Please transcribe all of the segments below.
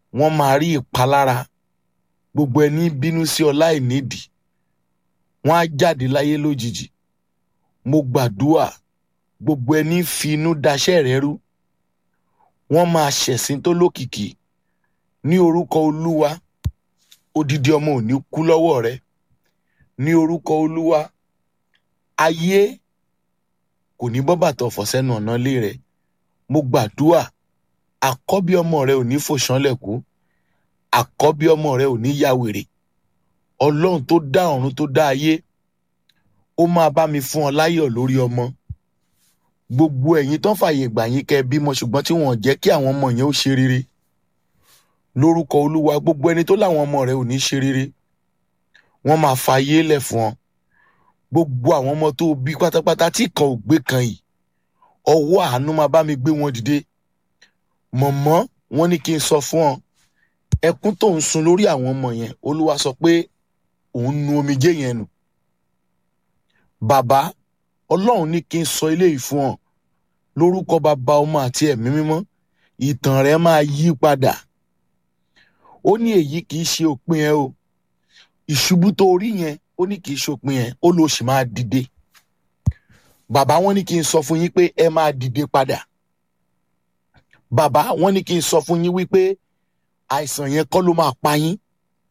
wọ́n máa rí ìpalára gbogbo ẹni bínú sí ọ láì nídìí wọ́n á jáde láyé lójijì mo gbàdúrà gbogbo ẹni fi inú daṣẹ́ rẹ rú wọ́n máa ṣẹ̀sín tó lókìkí ní orúkọ olúwa odidi ọmọ ò ní kú lọ́wọ́ rẹ ní orúkọ olúwa ayé kò ní bọ́ bàtà ọ̀fọ̀ sẹ́nu ọ̀nà ilé rẹ mo gbàdúrà àkọ́bí ọmọ rẹ ò ní fòṣánlẹ̀ kú àkọ́bí ọmọ rẹ ò ní ya wèrè ọlọ́run tó dá ọ̀run tó dá ayé ó máa bá mi fún ọ láyọ̀ lórí ọmọ gbogbo ẹ̀yin tán fàyè gbà yín kẹ́ ẹ bímọ ṣùgbọ́n tí wọ́n jẹ́ kí àwọn ọmọ yẹn ó ṣe rere lórúkọ olúwa gbogbo ẹni tó láwọn ọmọ rẹ ò ní ṣe rere wọ́n máa fa ayé lẹ̀ fún ọ gbogbo àwọn ọmọ tó bí pátápátá tí kan ò gbé kan yìí ọwọ́ àánú máa bá mi gbé wọn dìde mọ̀mọ́ wọn ní kí n sọ fún ọ ẹkún tó ń sun lórí àwọn ọmọ yẹn olúwa sọ pé òun nu omijé yẹn nù bàbá ọlọ́run ní kí n sọ eléyìí fún ọ lórúkọ bàbá ọmọ àti ẹ̀mí mímọ́ ìtàn rẹ máa yí padà ó ní èyí kì í ṣe òpin ẹ o ìṣubú tó rí yẹn ó ní kì í ṣe òpin ẹ ó lọ sì máa dìde bàbá wọn ní kí n sọ fún yín pé ẹ máa dìde padà bàbá wọn ní kí n sọ fún yín wípé àìsàn yẹn kọ́ ló máa pa yín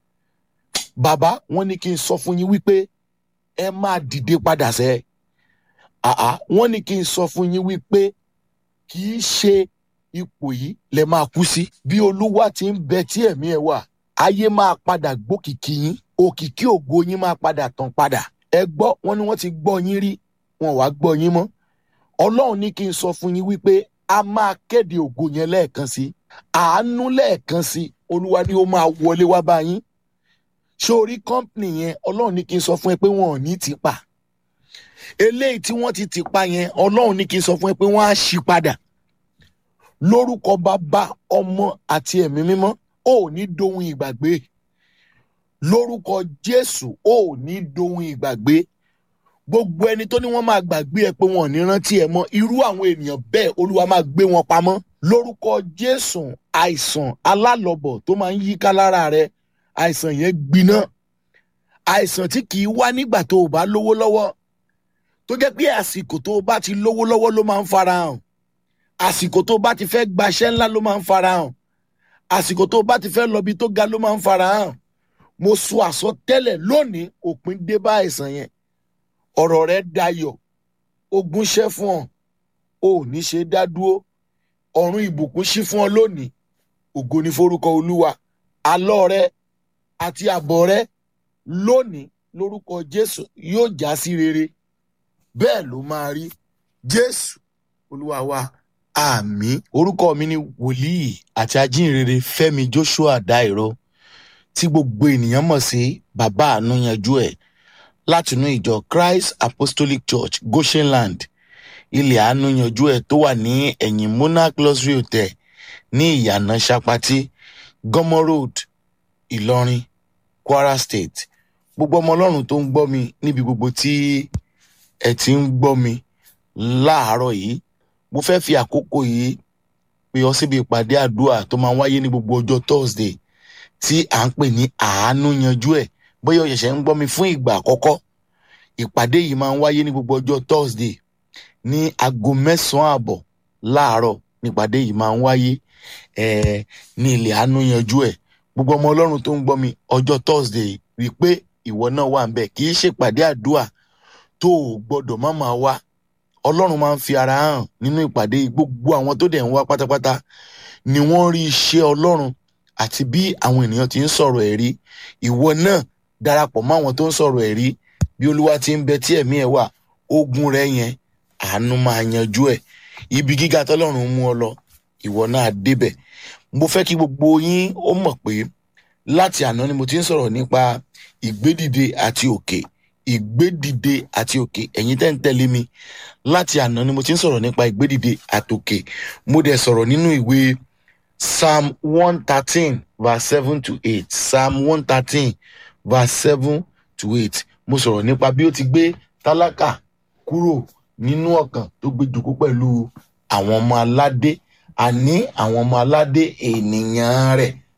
bàbá wọn ní kí n sọ fún yín wípé ẹ máa dìde padà sẹ́ẹ̀ àá wọ́n ní kí n sọ fún yín wípé kì í ṣe ipò yìí lẹ máa kú sí bí olúwa ti ń bẹ tí ẹ̀mí ẹ̀ wà ayé máa padà gbókìkí yín òkìkí ògo yín máa padà tàn padà ẹ gbọ́ wọ́n ní wọ́n ti gbọ́ yín rí wọn wá gbọ́ yín mọ́ ọlọ́run ní kí n sọ fún yín wípé a máa kéde ògo yẹn lẹ́ẹ̀kan sí àánú lẹ́ẹ̀kan sí olúwa ni ó máa wọlé wá bá yín ṣé orí kọ́ńpìnì yẹn ọlọ́run ní kí n sọ fún ẹ pé wọn ò ní tì pa eléyìí tí wọ́n ti tì pa yẹn ọlọ́run ní kí n sọ fún ẹ pé wọ́n á ṣí padà lórúkọ bàbá ọmọ àti ẹ̀mí mímọ́ ó ní dohun ìgbàgbé lórúkọ jésù ó ní dohun ìgbàgbé gbogbo ẹni tó ní wọ́n máa gbàgbé ẹ pé wọn ò ní rántí ẹ mọ́ irú àwọn ènìyàn bẹ́ẹ̀ olúwa máa gbé wọn pamọ́ lórúkọ jésù àìsàn alálọ̀bọ̀ tó máa ń yíká lára rẹ àìsàn yẹn gbiná àìsàn tí kì í wá nígbà tó o bá lówó lọ́wọ́ tó jẹ́ pé àsìkò tó o bá ti lówó lọ́wọ́ ló máa ń farahàn àsìkò tó o bá ti fẹ́ gbaṣẹ́ ńlá ló máa ń farahàn àsìkò tó o bá ti fẹ́ lọ́bi tó ga ló máa ń farahàn mo sọ àsọtẹ́lẹ̀ lónìí òpin dé bá àìsàn yẹn ọ̀rọ̀ rẹ dayọ̀ ogun ṣẹ́ fún ọ ò ní ṣe dá dúró ọ̀run ìbùkún ṣí fún ọ lónìí ògo ní forúkọ olúwa àlọ́ rẹ àti àbọ̀ rẹ lónìí lórúkọ jésù yóò já sí rere bẹ́ẹ̀ ló máa rí jésù olúwa wa àmì orúkọ mi ni wòlíì àti ajínrere fẹ́mi joshua dairo tí gbogbo ènìyàn mọ̀ sí bàbá àánú yanjú ẹ̀ látinú ìjọ christ apostolic church goshenland ilẹ̀ àánú yanjú ẹ̀ tó wà ní ẹ̀yìn monarch luxury hotel ní ìyànà sapati gọmọ road ìlọrin kwara state gbogbo ọmọ ọlọ́run tó ń gbọ́ mi níbi gbogbo tí ẹ ti ń gbọ́ mi láàárọ̀ yìí mo fẹ́ fi àkókò yìí pè ọ síbi ìpàdé àdúrà tó máa ń wáyé ní gbogbo ọjọ́ thursday tí à ń pè ní àánú yanjú ẹ̀ bóyá o ṣẹ̀ṣẹ̀ ń gbọ́ mi fún ìgbà àkọ́kọ́ ìpàdé yìí máa ń wáyé ní gbogbo ọjọ́ thursday ní aago mẹ́sàn-án àbọ̀ láàárọ̀ nípàdé yìí máa ń wáyé ẹ̀ẹ́ ní ilẹ̀ àánú yanjú ẹ̀ gbogbo ọmọ ọlọ́run tó ń gbọ́ mi ọjọ́ thursday rí i pé ìwọ náà wà ń bẹ̀ kì í ṣèpàdé àdúrà tó o gbọ́dọ̀ má máa wá ọlọ́run máa ń fi ara hàn nínú ìpàdé yìí gbogbo àwọn tó dẹ̀ ń wá pátápátá ni wọ́n rí iṣẹ́ ọlọ́run àti bí àwọn ènìyàn ti ń sọ̀rọ̀ ẹ̀rí ìwọ náà darapọ̀ mọ́ àwọn tó ń sọ̀rọ̀ ẹ̀rí bí olúwa ti ń bẹ tí ẹ̀mí ẹ̀ wà ogun rẹ yẹn àánú máa yanjú ẹ̀ ibi gíga tọ́lọ́run mú ọ lọ ìwọ náà débẹ̀ mo fẹ́ kí gbogbo yín ó mọ̀ pé láti àná ni mo ti ń sọ̀rọ̀ nípa ìgbédìde àti òkè ìgbédìde àti òkè ẹ̀yin tẹ́ ń tẹ̀lé mi láti àná ni mo ti ń sọ̀rọ̀ nípa ìgbédìde àtòkè mo dẹ̀ sọ̀rọ̀ nínú ìwé psalm one thirteen verse seven to eight psalm one thirteen verse seven to eight mo sọ̀rọ̀ nípa bí ó ti gbé tálákà kúrò nínú ọ̀kàn tó gbé jòkó pẹ̀lú àwọn ọmọ aládé àní àwọn ọmọ aládé ènìyàn rẹ̀